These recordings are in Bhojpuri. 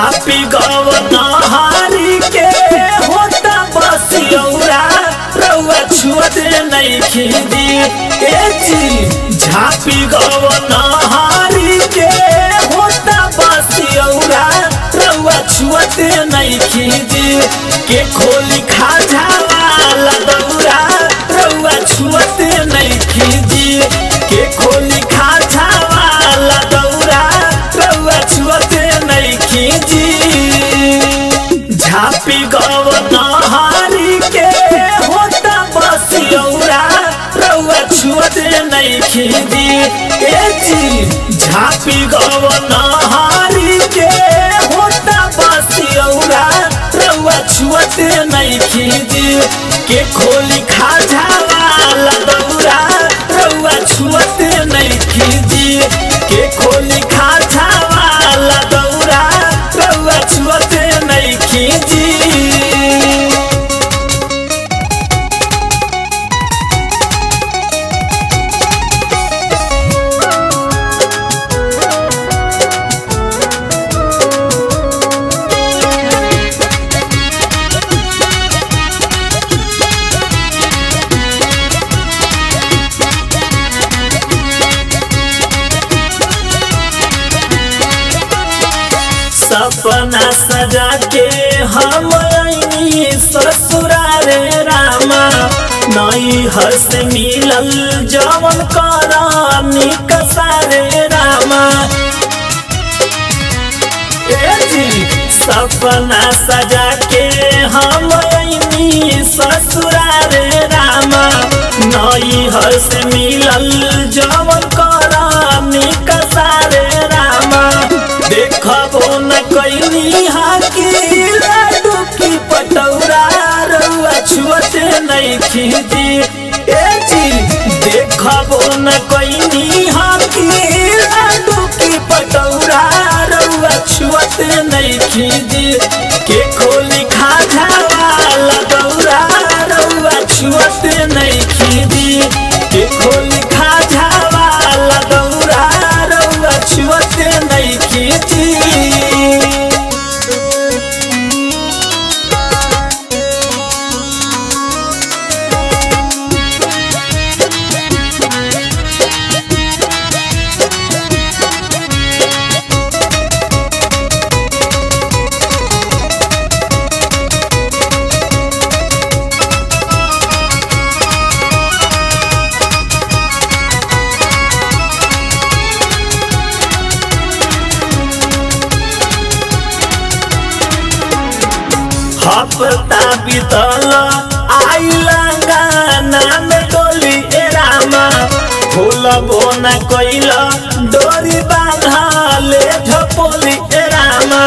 झापी गवनहारी के होता बसियौरा रउआ छुअत नहीं खीदी ए जी झापी गवनहारी के होता बसियौरा रउआ छुअत नहीं खीदी के खोली खाजा वाला दौरा रउआ छुअत नहीं खीदी के खोली खाजा वाला दौरा रउआ छुअत नहीं खीदी झापी गवनहारी के होता बसियौरा रउआ छुअत नहीं खीदी ए जी झापी गवनहारी के होता बसियौरा रउआ छुअत नहीं खीदी के खोली खाजा वाला दौरा रउआ छुअत नहीं खीदी के खोली खाजा वाला दौरा रउआ छुअत नहीं खीदी सपना सजा के हम आईनी ससुरार रामा नई हस मिलल जवन करानी कसारे रामा ए जी सपना सजा के हम आईनी ससुरार रामा नई हस मिलल जवन करानी कसारे रामा देखबो न कैनी हाकी लाडू की पटौरा रउआ छुअत नहीं खीदी ए जी देखबो न कैनी हाकी लाडू की पटौरा रउआ छुअत नहीं खीदी के खोली खाजा वाला दौरा रउआ छुअत नहीं खीदी के खोली खाजा वाला दौरा रउआ छुअत नहीं खीदी हफ्ता बीतल आइला गाना में डोली ए रामा फूल बोना कैल डोरी बांधले झपोली ए रामा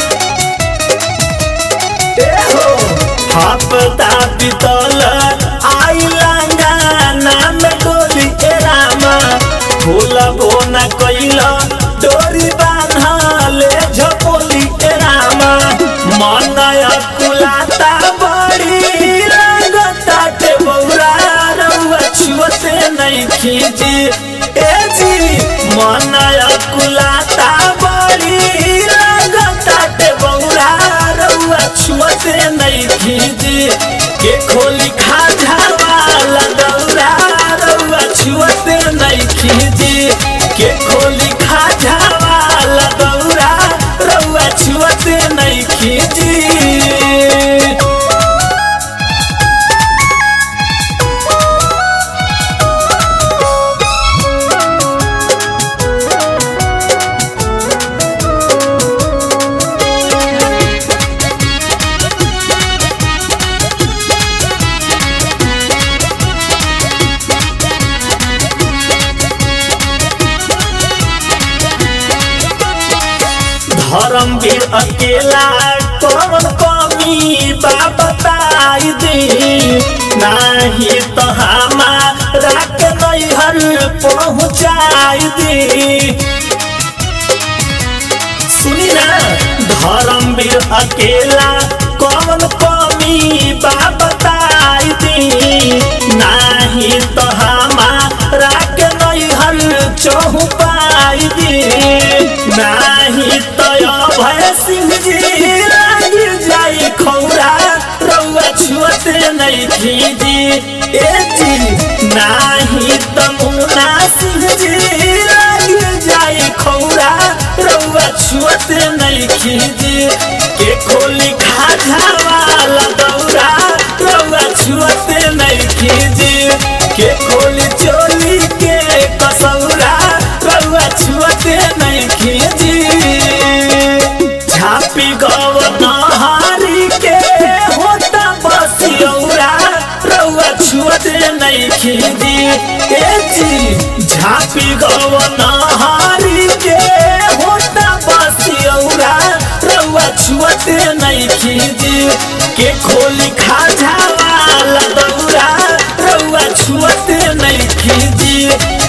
ए हो हफ्ता बीतल आइला गाना में डोली ए रामा फूल बोना कैल डोरी बांधले झपोली ए रामा मनय कुलाता बड़ी लगता के बौरा रउआ छुअते नहीं खींची ए जी मनय कुलाता बड़ी लगता के बौरा रउआ छुअते नहीं खींची के खोली खाजा वाला दौरा रउआ छुअते नहीं खींची के खोली खाजा वाला दौरा रउआ छुअते नहीं खींची धर्मवीर अकेला कौन कमी बा बताई दी नाही तो हमारा के नैहर पहुँचाई दी सुनी ना धर्मवीर अकेला कौन कमी बा बताई दी नाही तो हमारा के नैहर चौपाई दी नाही तो भय सिंह जी लाग जाई खौरा रउआ छुअते नहीं खीजी ए जी नाही तमुना सिंह जी लाग जाई खौरा रउआ छुअते नहीं खीजी के खोली खाजा वाला दौरा रउआ छुअते नहीं खीजी के खोली चोली के कसौरा रउआ छुअते नहीं खीजी झापी गव नहारी के होता बसियौरा रउआ छुअते नहीं खीजी ए जी झापी गव नहारी के होता बसियौरा रउआ छुअते नहीं खीजी के खोली खाजा वाला दौरा रउआ छुअते नहीं खीजी